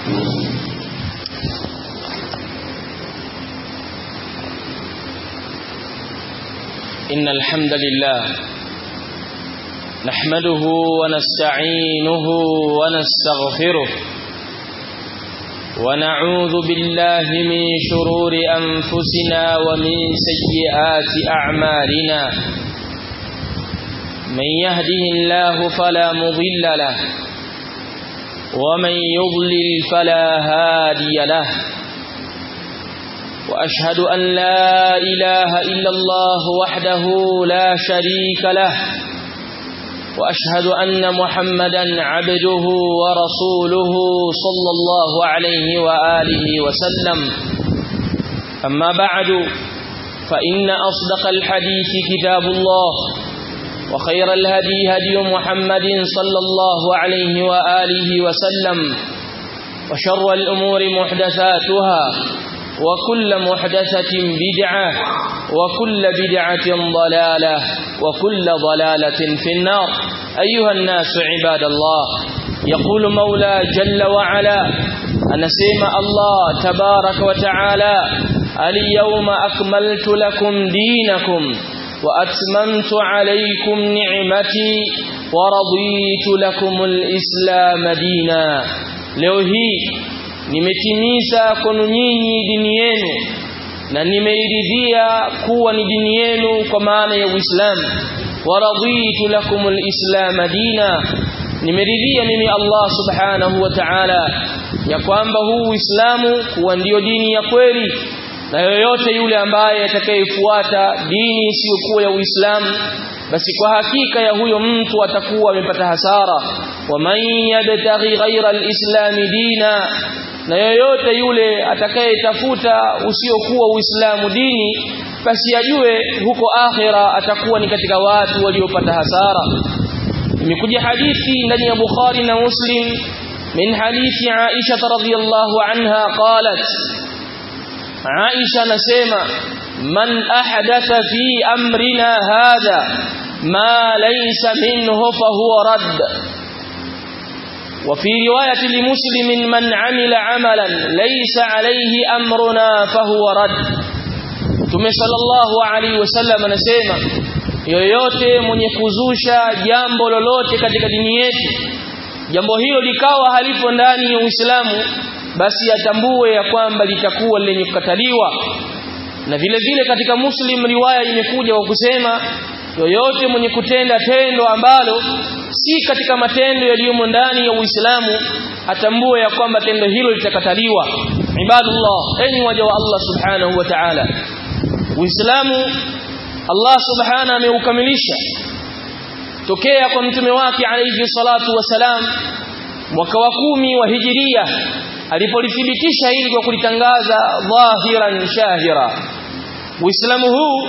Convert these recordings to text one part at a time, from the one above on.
إن الحمد لله نحمده ونستعينه ونستغفره ونعوذ بالله من شرور أنفسنا ومن سيئات أعمالنا من يهده الله فلا مضل له ومن يضلل فلا هادي له وأشهد أن لا إله إلا الله وحده لا شريك له وأشهد أن محمدا عبده ورسوله صلى الله عليه وآله وسلم أما بعد فإن أصدق الحديث كتاب الله وخير الهدي هدي محمد صلى الله عليه وآله وسلم وشر الأمور محدثاتها وكل محدثة بدعة وكل بدعة ضلالة وكل ضلالة في النار أيها الناس عباد الله يقول مولى جل وعلا أنسيم الله تبارك وتعالى اليوم أكملت لكم دينكم وأتممت عليكم نعمتي ورضيت لكم الإسلام دينا leo hii nimetimiza kwenu nyinyi dini yenu na nimeiridhia kuwa ni dini yenu kwa maana ya Uislamu waraditu lakum alislam dina nimeridhia mimi Allah subhanahu wa ta'ala ya kwamba huu Uislamu kuwa ndiyo dini ya kweli na yoyote yule ambaye atakayefuata dini isiyokuwa ya Uislamu basi kwa hakika ya huyo mtu atakuwa amepata hasara wa man yabtaghi ghayra alislam dina na yoyote yule atakayetafuta usiokuwa Uislamu dini basi ajue huko akhira atakuwa ni katika watu waliopata hasara imekuja hadithi ndani ya Bukhari na Muslim min hadithi Aisha radhiyallahu anha qalat Aisha nasema man ahdatha fi amrina hadha ma laysa minhu fahuwa radd وفي رواية لمسلم من عمل عملا ليس عليه أمرنا فهو رد Mtume sallallahu alaihi wasallam anasema yoyote mwenye kuzusha jambo lolote katika dini yetu jambo hilo likawa halipo ndani ya Uislamu basi atambue ya kwamba litakuwa lenye kukataliwa na vile vile katika Muslim riwaya imekuja kwa kusema yoyote mwenye kutenda tendo ambalo si katika matendo yaliyomo ndani ya Uislamu atambue ya kwamba tendo hilo litakataliwa ibadullah enyi waja wa Allah subhanahu wa ta'ala Uislamu Allah subhanahu ameukamilisha tokea kwa mtume wake alayhi salatu wasalam mwaka wa kumi wa hijiria alipolithibitisha hili kwa kulitangaza dhahiran shahira Uislamu huu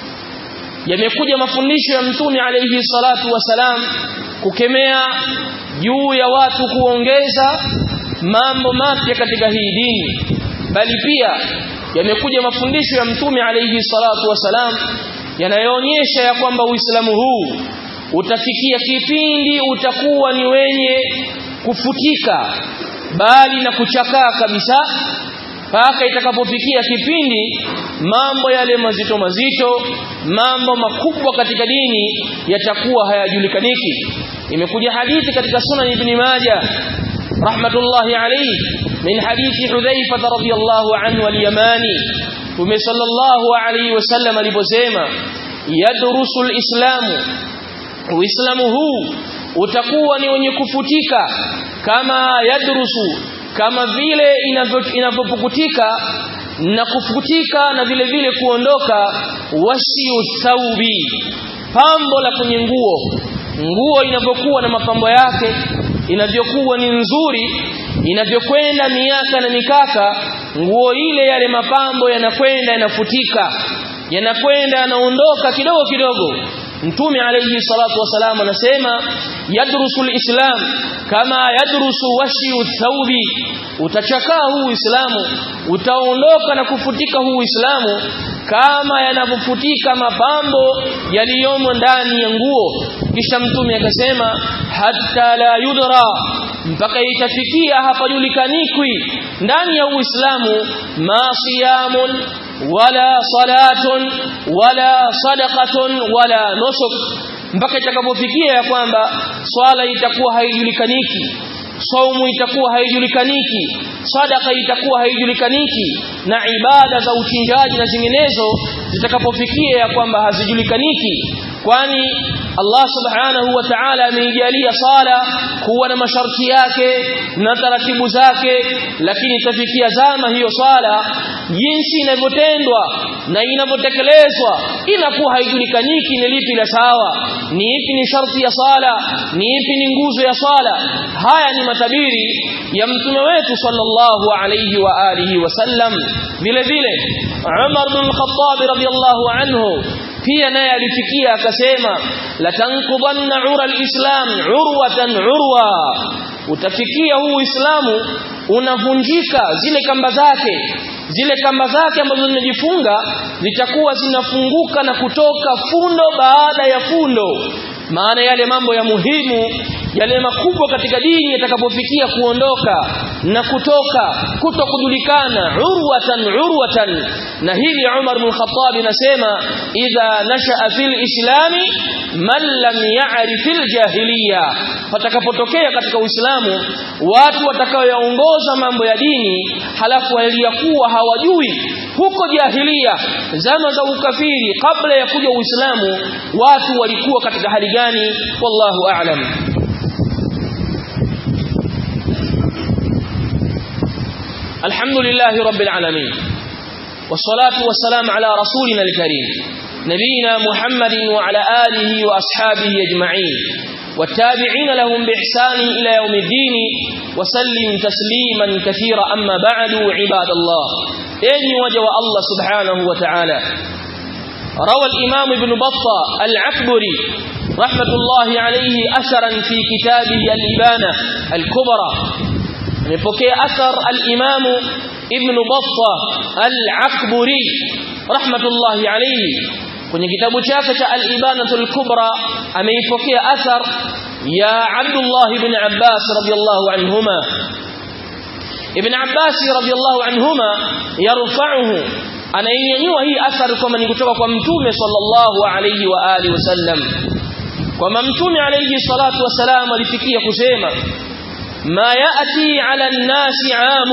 yamekuja mafundisho ya mtume alayhi salatu wasalam kukemea juu ya watu kuongeza mambo mapya katika hii dini bali pia yamekuja mafundisho ya mtume alayhi salatu wasalam yanayoonyesha ya kwamba Uislamu huu utafikia kipindi utakuwa ni wenye kufutika bali na kuchakaa kabisa mpaka itakapofikia kipindi mambo yale mazito mazito mambo makubwa katika dini yatakuwa hayajulikaniki imekuja hadithi katika sunan ibn majah rahmatullahi alayhi min hadithi hudhaifa radhiyallahu anhu al-yamani tume sallallahu alayhi wasallam aliposema yadrusu al-islamu uislamu huu utakuwa ni wenye kufutika kama yadrusu kama vile inavyopukutika na kufutika na vile vile kuondoka washiu thaubi pambo la kwenye nguo nguo inavyokuwa na mapambo yake inavyokuwa ni nzuri inavyokwenda miaka na mikaka nguo ile yale mapambo yanakwenda yanafutika yanakwenda yanaondoka kidogo kidogo Mtume alayhi salatu wasalam anasema yadrusu islam kama yadrusu washiu thawbi utachakaa huu Uislamu utaondoka na kufutika huu Uislamu kama yanavyofutika mapambo yaliyomo ndani ya nguo kisha mtume akasema hatta la yudra mpaka itafikia hapajulikaniki ndani ya Uislamu ma siyamun wala salatun wala sadaqatun wala nusuk mpaka itakapofikia ya kwamba swala itakuwa haijulikaniki saumu itakuwa haijulikaniki sadaka itakuwa haijulikaniki na ibada za uchinjaji na zinginezo zitakapofikia ya kwamba hazijulikaniki kwani Allah subhanahu wa ta'ala ameijalia sala kuwa na masharti yake na taratibu zake lakini itafikia zama hiyo sala jinsi inavyotendwa na inavyotekelezwa inakuwa haijulikaniki ni lipi la sawa ni ipi ni sharti ya sala ni ipi ni nguzo ya sala haya ni matabiri ya mtume wetu sallallahu alayhi wa alihi wasallam vile vile Umar bin Khattab radiyallahu anhu pia naye alifikia akasema latanqubanna ura alislam urwatan urwa utafikia huu uislamu unavunjika zile kamba zake zile kamba zake ambazo zimejifunga zitakuwa zinafunguka na kutoka fundo baada ya fundo maana yale mambo ya muhimu yale makubwa katika dini yatakapofikia kuondoka na kutoka kuto kujulikana urwatan urwatan na hili Umar bin Khattab anasema idha nashaa fil islami man lam ya'rif al jahiliya patakapotokea katika uislamu watu watakaoyaongoza mambo ya dini halafu waliyakuwa hawajui huko jahilia zama za ukafiri kabla ya kuja uislamu watu walikuwa katika hali gani wallahu a'lam الحمد لله رب العالمين والصلاة والسلام على رسولنا الكريم نبينا محمد وعلى آله وأصحابه أجمعين والتابعين لهم بإحسان إلى يوم الدين وسلم تسليما كثيرا أما بعد عباد الله إني وجه الله سبحانه وتعالى روى الإمام ابن بطة العكبري رحمة الله عليه أثرا في كتابه الإبانة الكبرى amepokea athar al-Imam Ibn Battah al-Akburi rahmatullahi alayhi kwenye kitabu chake cha al-Ibanatul Kubra ameipokea athar ya Abdullah ibn Abbas radiyallahu anhuma Ibn Abbas radiyallahu anhuma yarfa'uhu anainyanyua hii athar kama ni kutoka kwa mtume sallallahu alayhi wa alihi wasallam kwamba mtume alayhi salatu wasalam alifikia kusema ما يأتي على الناس عام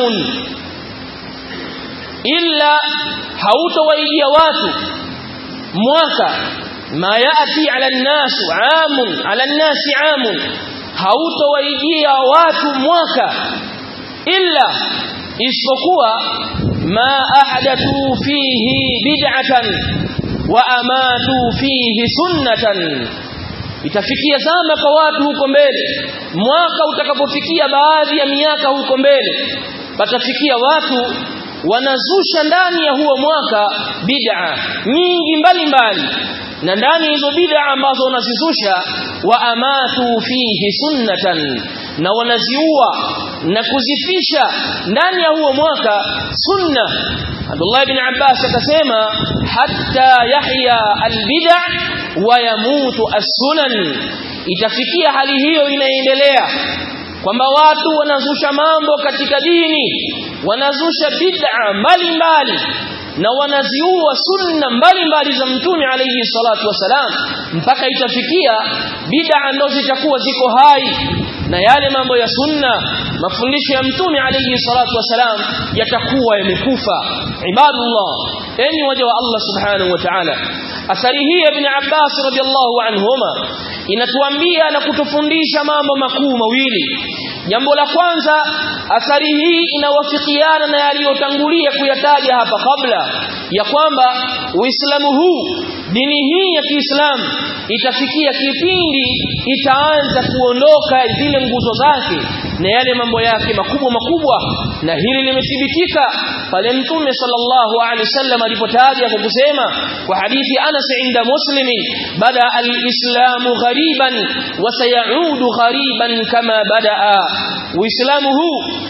إلا هوتويجي watu mwaka ما يأتي على الناس عام على الناس عام hautowaijia watu mwaka illa isipokuwa ma ahdathu fihi bid'atan wa amatu fihi sunnatan itafikia zama kwa watu huko mbele mwaka utakapofikia baadhi ya miaka huko mbele patafikia watu wanazusha ndani ya huo mwaka bid'a nyingi mbalimbali na ndani hizo bid'a ambazo wanazizusha wa amatu fihi sunnatan na wanaziua na kuzifisha ndani ya huo mwaka sunna Abdullah ibn Abbas akasema hatta yahya albid'a wa yamutu as-sunan itafikia hali hiyo inaendelea kwamba watu wanazusha mambo katika dini wanazusha bid'a mbalimbali na wanaziua sunna mbalimbali za mtume alayhi salatu wasalam mpaka itafikia bid'a ndo zitakuwa ziko hai na yale mambo ya sunna mafundisho ya mtume alayhi salatu wasalam yatakuwa yamekufa ibadullah enyi waja wa Allah subhanahu wa ta'ala athari hii ibn Abbas radiyallahu anhuma inatuambia na kutufundisha mambo makuu mawili jambo la kwanza athari hii inawafikiana na yaliyotangulia kuyataja hapa kabla ya kwamba uislamu huu dini hii ya Kiislamu itafikia kipindi itaanza kuondoka zile nguzo zake na yale mambo yake makubwa makubwa na hili limethibitika pale mtume sallallahu alaihi wasallam alipotaja kwa kusema kwa hadithi Anas inda muslimin bada al-islamu ghariban wa sayaudu ghariban kama badaa uislamu huu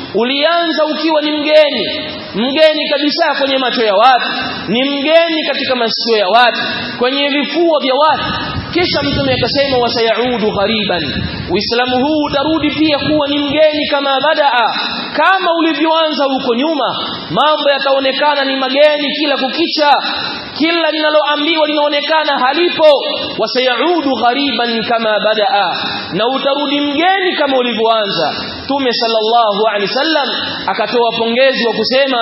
ulianza ukiwa ni mgeni mgeni kabisa kwenye macho ya watu ni mgeni katika masikio ya watu kwenye vifua vya watu kisha mtume akasema wasayaudu ghariban uislamu huu utarudi pia kuwa ni mgeni kama badaa kama ulivyoanza huko nyuma mambo yataonekana ni mageni kila kukicha kila linaloambiwa linaonekana halipo wasayaudu ghariban kama badaa na utarudi mgeni kama ulivyoanza tume sallallahu alaihi wasallam akatoa pongezi wa kusema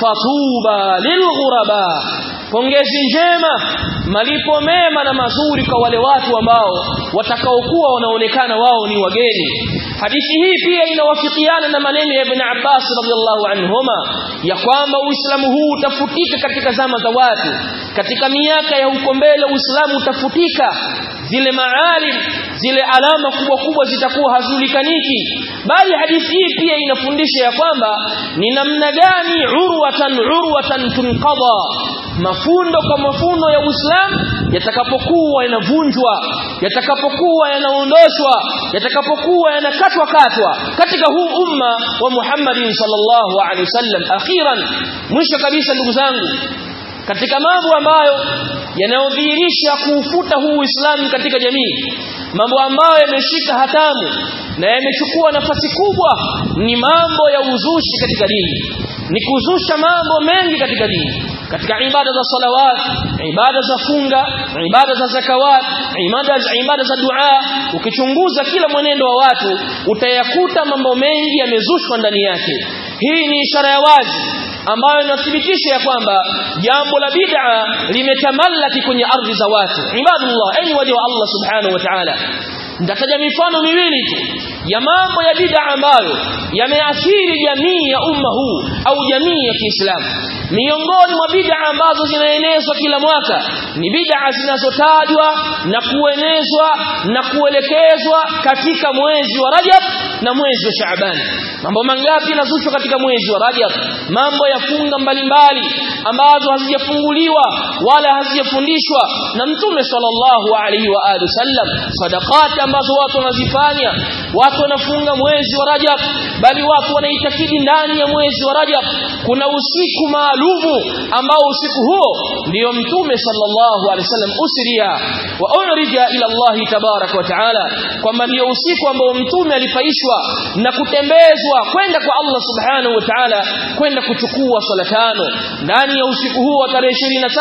fatuba lilghuraba pongezi njema malipo mema na mazuri kwa wale watu ambao watakaokuwa wanaonekana wao ni wageni hadithi hii pia inawafikiana na maneno ya Ibn Abbas radhiallahu anhuma ya kwamba Uislamu huu utafutika katika zama za watu katika miaka ya huko mbele Uislamu utafutika zile maalim zile alama kubwa kubwa zitakuwa hazulikaniki bali hadithi hii pia inafundisha ya kwamba ni namna gani urwatan urwatan tunqadha mafundo kwa mafundo ya Uislamu yatakapokuwa yanavunjwa yatakapokuwa yanaondoshwa yatakapokuwa yanakatwa katwa katika huu umma wa Muhammadin sallallahu alaihi wasallam akhiran mwisho kabisa ndugu zangu katika mambo ambayo yanayodhihirisha kuufuta huu Uislamu katika jamii mambo ambayo yameshika hatamu na yamechukua nafasi kubwa ni mambo ya uzushi katika dini ni kuzusha mambo mengi katika dini katika ibada za salawat ibada za funga ibada za zakawat ibada za ibada za dua ukichunguza kila mwenendo wa watu utayakuta mambo mengi yamezushwa ndani yake hii ni ishara ya wazi ambayo inathibitisha ya kwamba jambo la bid'a limetamallaki kwenye ardhi za watu ibadullah enyi waja wa Allah subhanahu wa ta'ala nitataja mifano miwili tu ya mambo ya bid'a ambayo yameathiri jamii ya umma huu au jamii ya Kiislamu miongoni mwa bid'a ambazo zinaenezwa kila mwaka ni bid'a zinazotajwa na kuenezwa na kuelekezwa katika mwezi wa Rajab na mwezi wa Shaaban mambo mangapi yanazushwa katika mwezi wa Rajab mambo ya funga mbalimbali ambazo hazijafunguliwa wala hazijafundishwa na mtume sallallahu alaihi wa alihi wasallam sadaqati ambazo watu wanazifanya watu wanafunga mwezi wa Rajab bali watu wanaitakidi ndani ya mwezi wa Rajab kuna usiku maalumu ambao usiku huo ndiyo mtume sallallahu alaihi wasallam usiria wa urija ila Allah tabarak wa taala kwamba ndiyo usiku ambao mtume alipaishwa na kutembezwa kwenda kwa Allah subhanahu wa ta'ala kwenda kuchukua swala tano ndani ya usiku huo wa tarehe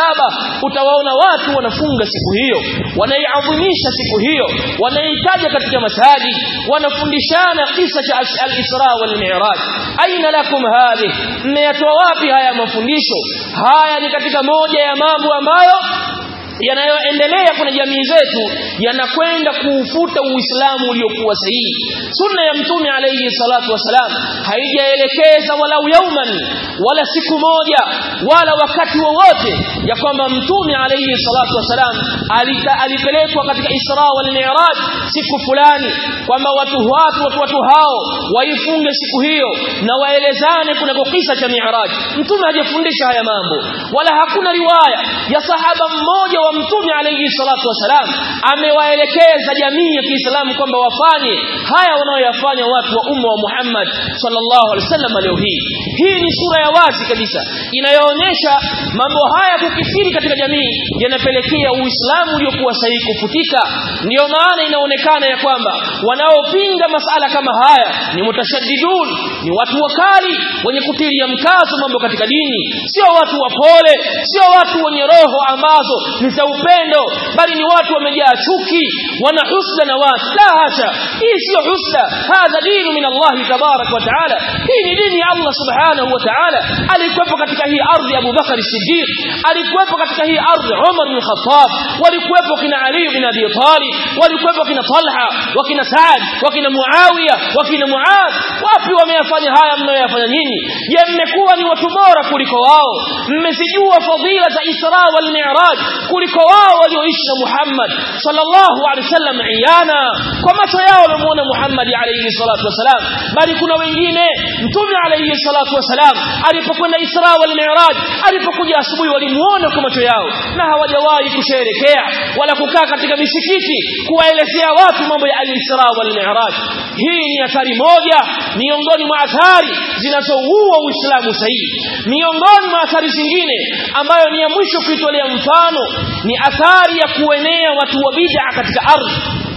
27 utawaona watu wanafunga siku hiyo wanaiadhimisha siku hiyo wanaitaja katika masajid wanafundishana kisa cha al-Isra wal Mi'raj aina lakum hadhi mmeyatoa wapi haya mafundisho haya ni katika moja ya mambo ambayo yanayoendelea kwenye jamii zetu yanakwenda kuufuta uislamu uliokuwa sahihi sunna ya mtume alayhi salatu wasalam haijaelekeza walau yauman wala siku moja wala wakati wowote ya kwamba mtume alayhi salatu wasalam alipelekwa katika isra wal mi'raj siku fulani kwamba watu watu watu, watu hao waifunge siku hiyo na waelezane kuna kisa cha mi'raj mtume hajafundisha haya mambo wala hakuna riwaya ya sahaba mmoja wa mtume alayhi salatu wasalam amewaelekeza jamii ya Kiislamu kwamba wafanye haya wanaoyafanya watu wa umma wa Muhammad sallallahu alaihi wasallam leo hii hii ni sura ya wazi kabisa inayoonyesha mambo haya kukithiri katika jamii yanapelekea uislamu uliokuwa sahihi kufutika ndiyo maana inaonekana ya kwamba wanaopinga masala kama haya ni mutashaddidun ni watu wakali wenye kutilia mkazo mambo katika dini sio watu wapole sio watu wenye roho ambazo ni za upendo bali ni watu wamejaa chuki wana husda na watu la hasha hii sio husda hadha dinu min Allah tabarak wa taala hii ni dini ya Allah subhanahu wa taala alikuwepo katika hii ardhi Abu Bakar Siddiq alikuwepo katika hii ardhi Umar bin Khattab walikuwepo kina Ali bin Abi Talib walikuwepo kina Talha wakina Saad wakina Muawiya wakina Muad wapi wameyafanya haya mnayoyafanya nyinyi je mmekuwa ni watu bora kuliko wao mmezijua fadhila za Isra wal Mi'raj kuliko wao walioishi na Muhammad sallallahu alaihi wasallam iyana kwa macho yao wamemuona Muhammad alayhi salatu wasalam bali kuna wengine mtume alayhi salatu wasalam alipokwenda Isra wal Mi'raj alipokuja asubuhi walimuona kwa macho yao na hawajawahi kusherekea wala kukaa katika misikiti kuwaelezea watu mambo ya al-Isra wal Mi'raj hii ni athari moja miongoni mwa athari zinazoua Uislamu sahihi miongoni mwa athari zingine ambayo ni ya mwisho kuitolea mfano ni athari ya kuenea watu wa bid'a katika ardhi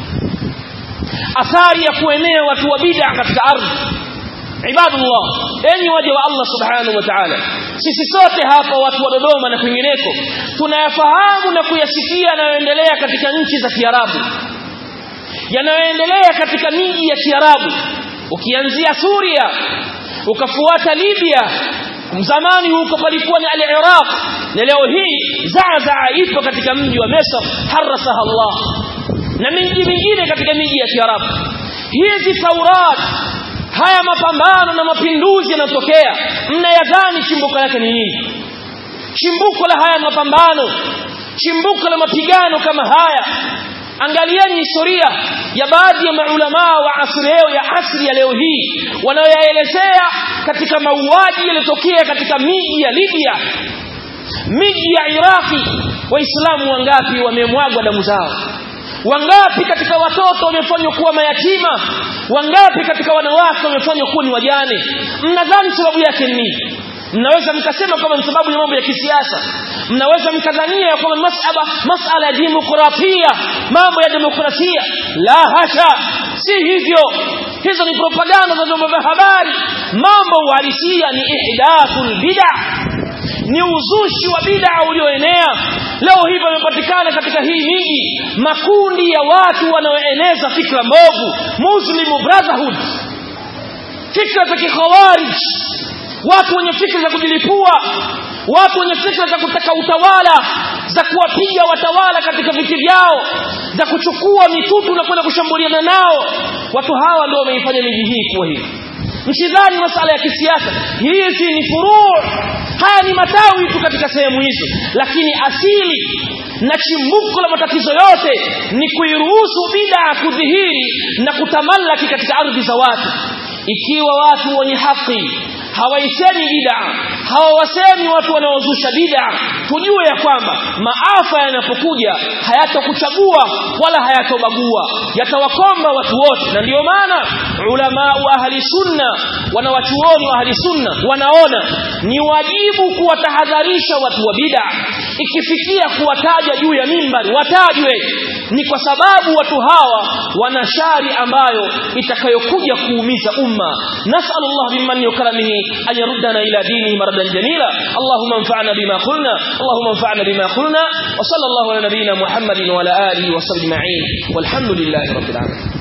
athari ya kuenea watu wa bid'a katika ardhi ibadullah enyi waja wa Allah subhanahu wa ta'ala sisi sote hapa watu wa Dodoma na kwingineko tunayafahamu na kuyasikia yanayoendelea katika nchi za Kiarabu yanayoendelea katika miji ya Kiarabu ukianzia Suria ukafuata Libya zamani huko palikuwa ni al-Iraq na leo hii Zaazaa ipo katika mji wa Misr harasaha Allah na miji mingine katika miji ya Kiarabu hizi Taurat haya mapambano na mapinduzi yanatokea mnayadhani chimbuko lake ni nini chimbuko la haya mapambano chimbuko la mapigano kama haya angalieni historia ya baadhi ya maulamaa wa asri leo ya asri ya leo hii wanaoyaelezea katika mauaji yaliyotokea katika miji ya Libya miji ya Iraki waislamu wangapi wamemwagwa damu zao wangapi katika watoto wamefanywa kuwa mayatima wangapi katika wanawake wamefanywa kuwa ni wajane mnadhani sababu yake ni nini mnaweza mkasema kama ni sababu ya mambo ya kisiasa mnaweza mkadhania ya kwamba masala masala ya demokrasia mambo ya demokrasia la hasha si hivyo hizo ni propaganda za vyombo vya habari mambo uhalisia ni ihdathul bid'ah ni uzushi wa bid'a ulioenea leo hivi wamepatikana katika hii miji makundi ya watu wanaoeneza fikra mbovu muslim brotherhood fikra za kikhawarij watu wenye fikra za kujilipua watu wenye fikra za kutaka utawala za kuwapiga watawala katika viti vyao za kuchukua mitutu na kwenda kushambuliana nao watu hawa ndio wameifanya miji hii kuwa hivi msidhani masala ya kisiasa hizi ni furuu haya ni matawi tu katika sehemu hizo lakini asili na chimbuko la matatizo yote ni kuiruhusu bid'a kudhihiri na kutamallaki katika ardhi za watu ikiwa watu wenye haki hawaisemi bid'a hawawasemi watu wanaozusha bid'a tujue ya kwamba maafa yanapokuja hayatokuchagua wala hayatobagua yatawakomba watu wote na ndiyo maana ulama wa ahli sunna wanawachuoni wa ahli sunna wanaona ni wajibu kuwatahadharisha watu wa bid'a ikifikia kuwataja juu ya mimbari watajwe ni kwa sababu watu hawa wana shari ambayo itakayokuja kuumiza umma nasallallahu bimman yukramihi an yaruddana ila dinihi maradan jamila allahumma anfa'na bima qulna allahumma anfa'na bima qulna wa sallallahu ala nabiyyina muhammadin wa ala alihi wa sahbihi ajma'in walhamdulillahi rabbil alamin